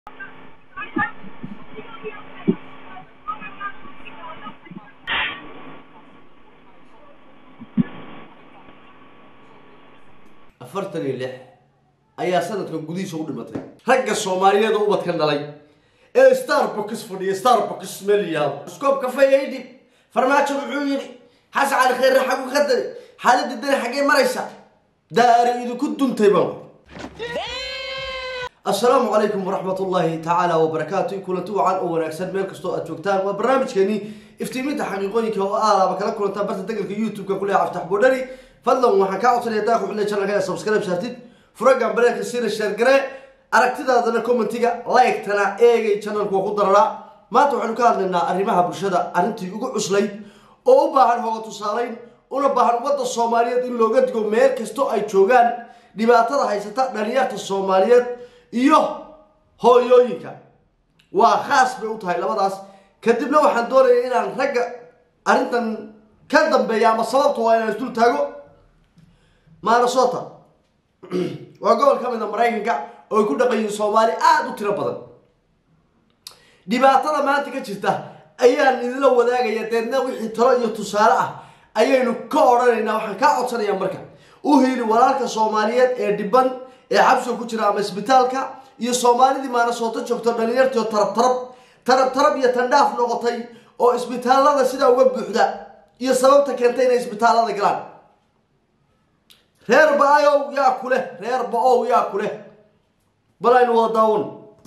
afartan iyo lix ayaa sanadkan gudihiisa u dhimatay ragga soomaaliyeed oo ubadkan dhalay ee starbox fadhiya starbox meliyaal scoop kafey aydhib farmaajo muxuu yidhi xasan cali khayre xagu ka dari xaaladda dani xaggee maraysa daari idinku duntay baan assalaamu calaykum waraxmat ullaahi tacaala wabarakaatu kulanti wacan oo wanaagsan meel kastoo aad joogtaan waa barnaamijkeeni iftiiminta xaqiiqooyinka oo aalaaba kala kulantaan barta degalka youtube-ka kuleh aftax boodhari fadlan waxaan kaa codsanaya daaqu xilli channelka ee subscribe saartid furagan bareerka sina sheergare aragtidaadana commentiga like-tana eegay channelku waa ku dararaa maanta waxaynu ka hadlaynaa arrimaha bulshada arrintii ugu cuslayd oo u baahan hooga tusaalayn una baahan ummadda soomaaliyeed in looga digo meel kastoo ay joogaan dhibaatada haysata dhalinyarta soomaaliyeed iyo hooyooyinka waa khaas bay u tahay labadaas kadibna waxaan doonaya inaan ragga arrintan ka dambeeya ama sababta waa inaan isdul taago minnesota waa gobol ka mid a maraykanka oo ay ku dhaqan yihiin soomaali aada u tiro badan dhibaatada maanta ka jirta ayaan idinla wadaagaya deedna wixii talo iyo tusaale ah ayaynu ka odhanaynaa waxaan kaa codsanayaa marka u hiili walaalka soomaaliyeed ee dhiban ee xabsiga ku jira ama isbitaalka iyo soomaalidii maanasooto joogto dhalinyartiio tarab tarab tarab tarab iyo tandhaaf noqotay oo isbitaallada sidaa uga buuxda iyo sababta keentay inay isbitaallada galaan reer ba-ayow yaa ku leh reer ba-ow yaa ku leh bal aynu wada daawan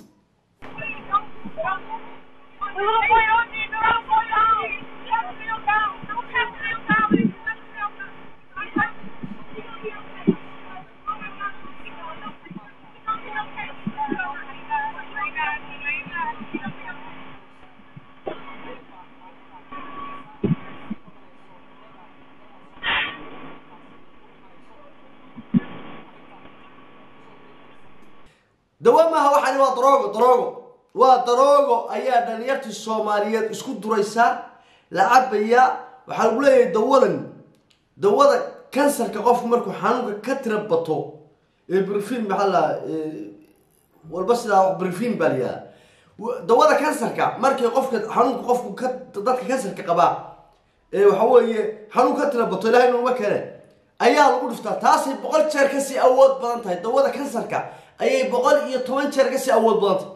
dawa maaha waxaani waa daroogo daroogo waa daroogo ayaa dhalinyartii soomaaliyeed isku duraysaa la cabayaa waxaa lagu leeyahay dawadan dawada kansarka qofku markuu xanuunka ka tira bato ee brifin maxaa la walba sidaa brifin baa la yihahda dawada kansarka markii qofka xanuunka qofku ka dadka kansarka qabaa ee waxa weeye xanuun ka tira bato ilahay nooma kene ayaa lagu dhiftaa taasay boqol jeer kasii awood badan tahay dawada kansarka ayay boqol iyo toban jeer kasii awood badantay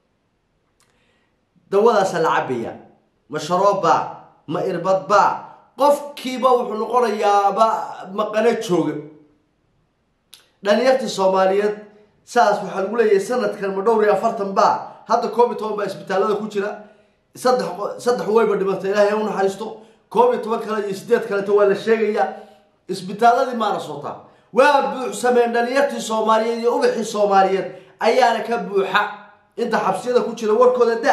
dawadaasa la cabaya ma sharooba ma irbadba qofkiiba wuxuu noqonayaaba maqano jooga dhalinyartii soomaaliyeed saas waxaa lagu leeyahay sanadkan ma dhowr iyo afartan ba hadda koob iyo toban baa isbitaallada ku jira saddex saddex wayba dhimatay ilaahay u naxariisto koob iyo toban kale iyo sideed kaleto waa la sheegayaa isbitaalladii maana soota waa buuxsameen dhalinyartii soomaaliyeed iyo ubaxii soomaaliyeed ayaana ka buuxa inta xabsiyada ku jira warkooda da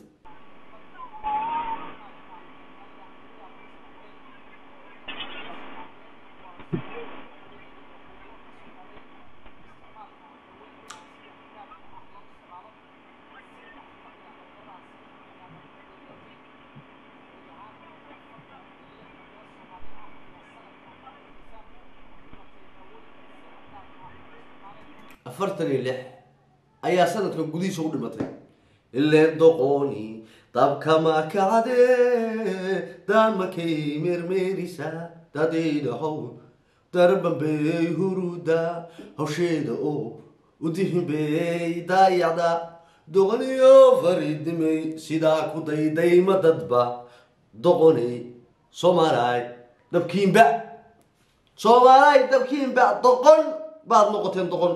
afartan iyo lix ayaa sanadkan gudihiisa u dhimatay ileen doqoni dabkama kacde damakay meermeerisa dadaydahow darbambey huruda hawsheeda oo udihimbey daayacda doqoniyo faridimey sidaa ku daydayma dadba doqoney soomaalay dabkiinba soomaalay dabkiinba doqon baad noqoteen doqon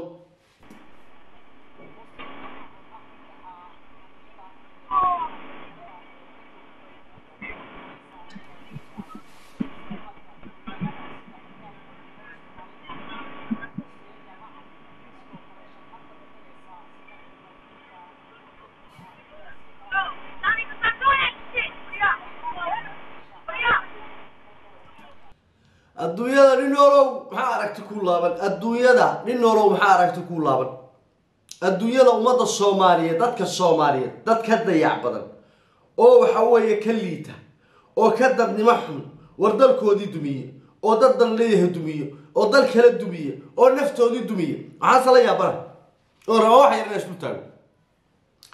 adduunyada nin noolow maxaa aragti ku laaban adduunyada nin noolow maxaa aragti ku laaban adduunyada ummadda soomaaliyeed dadka soomaaliyeed dad ka dayac badan oo waxa weeye ka liita oo ka dadnimo xun war dalkoodii dumiye oo dad dan leeyahay dumiye oo dal kala dumiye oo naftoodii dumiye maxaase la yaabana oo raba wax yar ina isku taago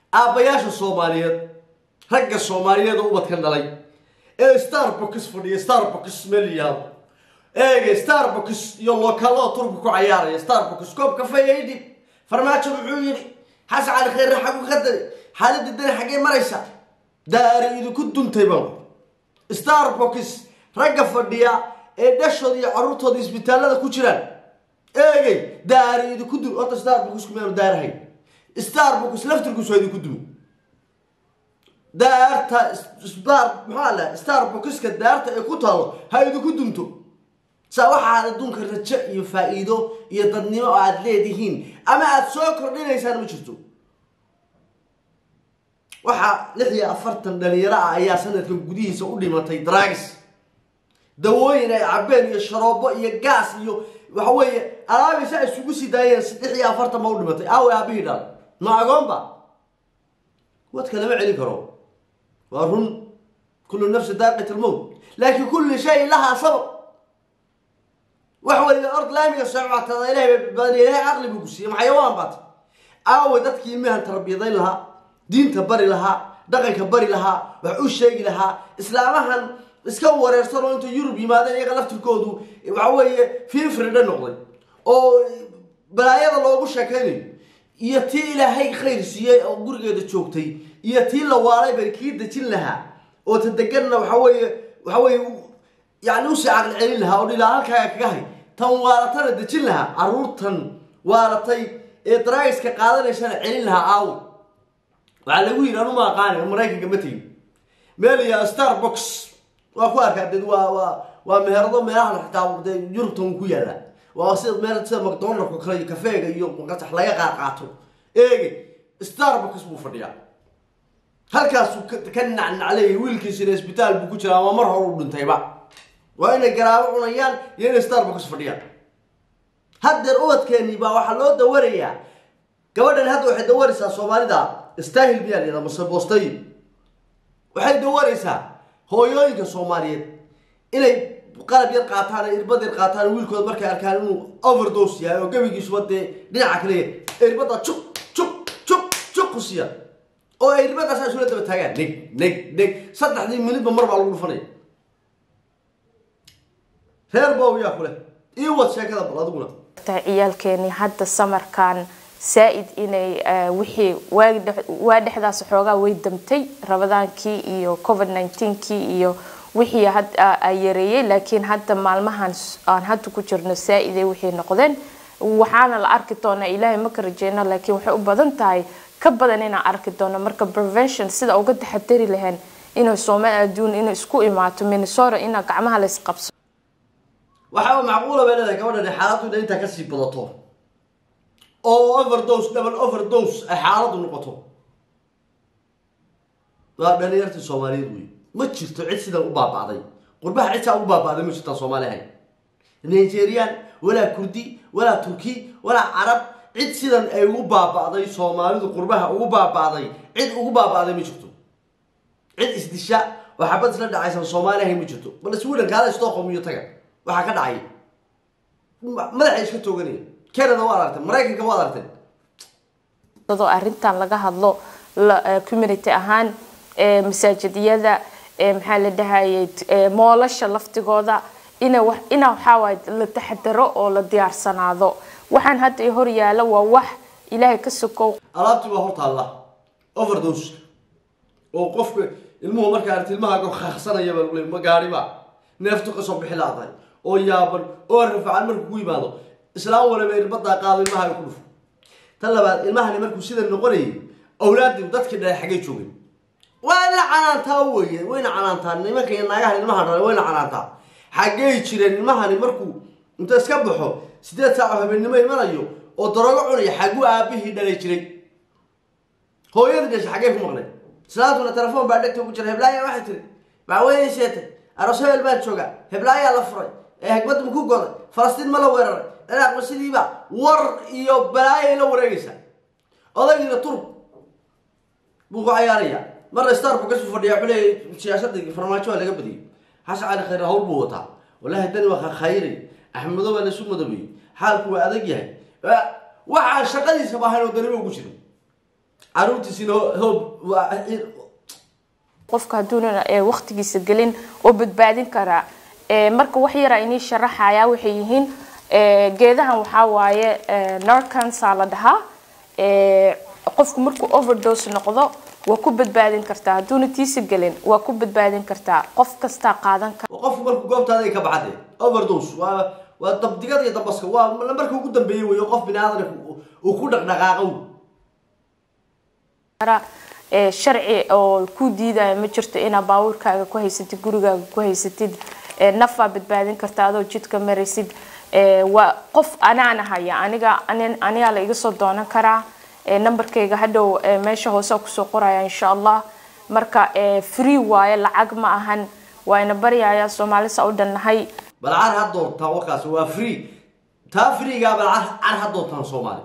aabbayaasha soomaaliyeed ragga soomaaliyeed oo ubadkan dhalay ee starbox fadhiya starbox meel yaabo eege starbox iyo lokaalada turka ku cayaaraya starbox koob kafeeya idhib farmaajo muxuu yidhi xasan cali khayre xagu ka dari xaaladda dani xaggee maraysa daari idinku duntay baan starbox ragga fadhiya ee dhashooda iyo carruurtooda isbitaallada ku jiraan eegey daari idinku dun horta starboxku miyaanu daarahayn starbox laftirkiisu waa idinku dumi daarta star maxaa la starboxka daarta ee ku taalo ha idinku dunto saa waxaad adduunka rajo iyo faa-iido iyo dadnimo oo aada leedihiin ama aada soo kordhinaysaan ma jirto waxaa lix iyo afartan dhalinyaro ah ayaa sanadkan gudihiisa u dhimatay dragis dawooyin ay cabeen iyo sharoobo iyo gaas iyo waxa weeye alaabaysa isugu sii daayeen lix iyo afartan ba u dhimatay aawe aabihii dhal ma agoonba wadka lama celin karo waa run kullu nafsi daaqit almowt laakiin kulli shay lahaa sabab wax waliba ord laamiga sococtada ilahay bay badaniya ilahay caqli buu ku siiyey maxayawaan baat aawe dadkii ilmahan tarbiyadayn lahaa diinta bari lahaa dhaqanka bari lahaa wax u sheegi lahaa islaamahan iska wareersan oo inta yurub yimaadeen iyaga laftirkoodu waxa weeye fiifridha noqday oo balaayada loogu sheekaynayo iyo tii ilaahay khayr siiyey oo gurigeeda joogtay iyo tii la waalay bay kii dejin lahaa oo ta deganna waxa weeye waxa weeye yani usii caqli celin lahaa oo dhilaa halkaaga kaga hay tan waalatana dejin lahaa caruurtan waalatay ee daraagiska qaadanaysana celin lahaa aawo waxaa lagu yidhi anuma aqaani maraykanka ma tegin meel iyo starbox waa ku arkaa dee waa waa waa meherado meelahan xitaa dee yurubtan ku yaalla waa sida meel sida macdonaldka kale iyo kafeega iyo qasax laga qaaqaato eege starbox buu fadhiyaa halkaasuu ka nacnacleeyay wiilkiisina isbitaal buu ku jiraa ama mar hore u dhintayba waa inay garaabo cunayaan iyo inay starbox fadhiyaan haddeer ubadkeeni baa waxaa loo dawarayaa gabadhan hadda waxay dawaraysaa soomaalida stahil miyaa layidhaha mase boostay waxay dawaraysaa hooyooyinka soomaaliyeed inay qalab yar qaataan ee irbad yar qaataan wiilkooda markay arkaan inuu overdose yahay oo gebigiisuba dee dhinaca kale irbada juk juk juk juk ku siiya oo ay irbadaas isula daba taagaan neg neg neg saddexdii minidba mar baa lagu dhufanaya reer bow yaa kule ii wad sheekada bal adiguna ciyaalkeeni hadda samarkan saa-id inay wixii waagi waa dhexdaas xoogaa way damtay rabadaankii iyo covid nineteen-kii iyo wixii ay yareeyey laakiin hadda maalmahan aan hadda ku jirno saa-iday wixii noqdeen waxaana la arki doonaa ilaahay ma ka rajeyno laakiin waxay u badan tahay ka badan inaan arki doono marka prevention sida uga taxadari lahayn inay soomaal adduun inay isku imaato minnesota ina gacmaha lays qabso waxaa macquula bay leedahay gabadhani xaaladdu inay intaa kasii badato oo overdose double overdose ay xaaladdu noqoto waa dhalinyartii soomaaliyeed wey ma jirto cid sidan u baaba'day qurbaha cid saa ugu baaba'day ma jirtaan soomaali ahayn nigerian walaa kurdi walaa turki walaa carab cid sidan ay ugu baaba'day soomaalidu qurbaha ugu baaba'day cid ugu baaba'day ma jirto cid isdisha oo xabad isla dhacaysan soomaali ahayn ma jirto bal sweden kaala stockholm iyo taga waxaa ka dhacay madaxa iska tooganaya canada waa aragtay maraykanka waa aragtay dadoo arrintan laga hadlo community ahaan masaajidiyada maxaa la dhahayay moolasha laftigooda ina wa ina waxaawaay la taxadaro oo la diyaarsanaado waxaan hadda i hor yaala waa wax ilaahay ka sokow alaabtii baa hortaalla overdose oo qofka ilmuhu markaa aragti ilmahaaga khaqsanaya baa lagu leey ma gaariba neeftu kasoo bixi laaday oo yaaban oo rafacan markuu ku yimaado islaam waliba irbadaa qaado ilmahaaga ku dhufo tan labaad ilmahani markuu sida noqonayay awlaadii dadkii dhalay xaggay joogeen waa ina canaantaa weye wayna canaantaa nimanka iyo naagahan ilmaha dhalay wayna canaantaa xaggay jireen ilmahani markuu inta iska baxo sideed saac oo habeennimo imanayo oo daroogo cunaya xagguu aabihii dhalay jiray hooyadii dhashay xaggay ku maqnay islaantuna telefoon baa dhegta ku jira heblaaya waxay tiri bacweyne sheetay aroos hebel baan jooga heblaayaa la furay ee hagbadda ma ku goday falastiin ma la weeraray ciraaq ma sidiiba war iyo balaayay la wareegaysaa odaygiina turb buu ku cayaarayaa marna starbu kasuu fadhiya wuxuu leeyahy siyaasadda farmaajo waa laga badiyey xasan cali khayr hawl buu wataa wallahi dani waa khayray axmedo waa laisu madabeeyey xaalku waa adag yahay waxaan shaqadiisaba ahayn oo daniba ugu jirin caruurtiisina hoob qofka hadduunan waqtigiisa gelin oo badbaadin karaa marka wax yaraa inii sharaxaya waxay yihiin geedahan waxaa waaye narcansa la dhahaa qofku markuu overdose noqdo waa ku badbaadin kartaa hadduuna tiisa gelin waa ku badbaadin kartaa qof kastaa qaadan kara qofku marku goobtaada ay ka baxde overdose waa waa dabdigada iyo dambaska waa marka ugu dambeeyey wey qof bini aadan uu ku dhaqdhaqaaqo sharci oo ku diidaya ma jirto inaa baabuurkaaga ku haysatid gurigaaga ku haysatid nafaa badbaadin karta adoo jidka maraysid waa qof anaana haya aniga anigaa la iga soo doonan karaa numberkayga hadhow meesha hoose kusoo qoraya insha allah marka free waaye lacag ma ahan waayna baryaya soomaalisa u dhannahay bal car ha doontaan warkaas waa free taa freegaa bal car ha doontaan soomaali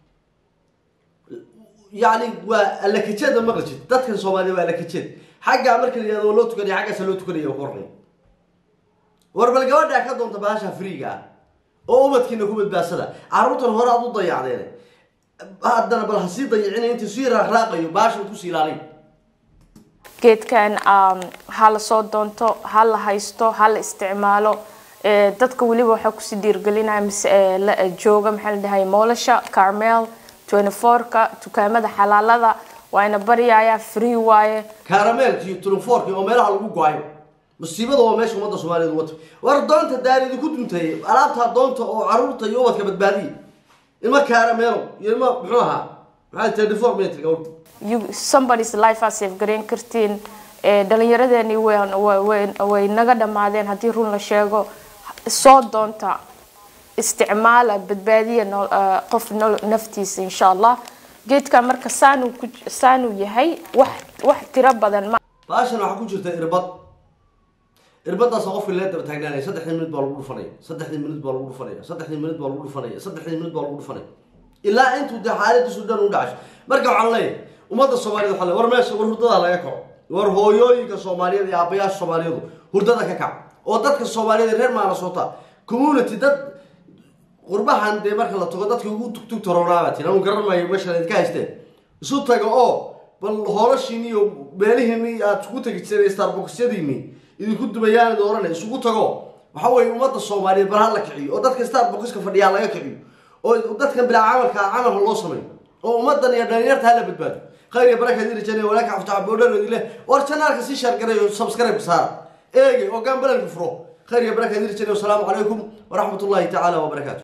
yani waa alakajeeda maqlajid dadkan soomaaliya waa alakajeed xaggaa marka la yihahdo loo tukanaya xaggaasa loo tukanaya qornay war bal gabadhaa ka doonta baasha freega ah oo ubadkiina ku badbaadsada carruurtan hore aad u dayacdeen haddana bal hasii dayicina intii sii raaqraaqayo baashan kusii ilaalin geedkan ha la soo doonto ha la haysto ha la isticmaalo dadka weliba waxaa kusii dhiirgelinaya mise jooga maxaa la dhahay moolasha carmel twenty four-ka dukaamada xalaalada waana baryayaa free waaye caramelki twenty-fourki oo meelaha lagu go-ayo musiibada waa meesha ummadda soomaaliyeed wata war doonta daaridi ku duntay alaabtaa doonta oo caruurta iyo ubadka badbaadiya ilma caramelo iyo ilma muxuu ahaa maxaa twenty four minute gabadh you somebody's life aa safe garayn kartiin dhalinyaradeeni way naga dhammaadeen haddii run la sheego soo doonta isticmaala badbaadiya qof naftiisa insha allah geedkan marka saanuu ku saanuu yahay wax wax tiro badan ma baashan waxaa ku jirta irbad irbadaas qofka lee daba taagnaanaya saddexdii minut baa lagu dhufanaya saddexdii minut baa lagu dhufanaya saddexdii minut baa lagu dhufanaya saddexdii minut baa lagu dhufanaya ilaa intuu dee xaaladiisu dhan u dhacasho marka waxaan leeyahay ummadda soomaaliyed waxaa le war meesha war hurdadaa laga kaco war hooyooyinka soomaaliyeed iyo aabbayaasha soomaaliyeedu hurdada ka kac oo dadka soomaaliyeed reer maanasoota community dad qurbahan dee marka la tago dadkii ugu tugtugta roonaabaa tiin anu garan maayo meeshaan idinka haysteen isu taga oo bal hoolashiini iyo meelihiini aad isku tegi jireen starboxyadiini idinku dubayaan idin oranay isugu tago waxa weeye ummadda soomaaliyeed bal ha la kiciyo oo dadka starboxka fadhiyaa laga kiciyo oo dadkan bilaa camalka camalka loo sameeyo oo ummaddan iyo dhalinyarta hala badbaado khayr iyo baraka idin rajeenaya walaaka aftax boodharoodi leh war janaalka sii shaargaray oo subscribe saara eege oo gaambalalka furo khayr iyo baraka idin rajeenaya wasalaamu calaykum waraxmat ullahi tacaala wabarakaatu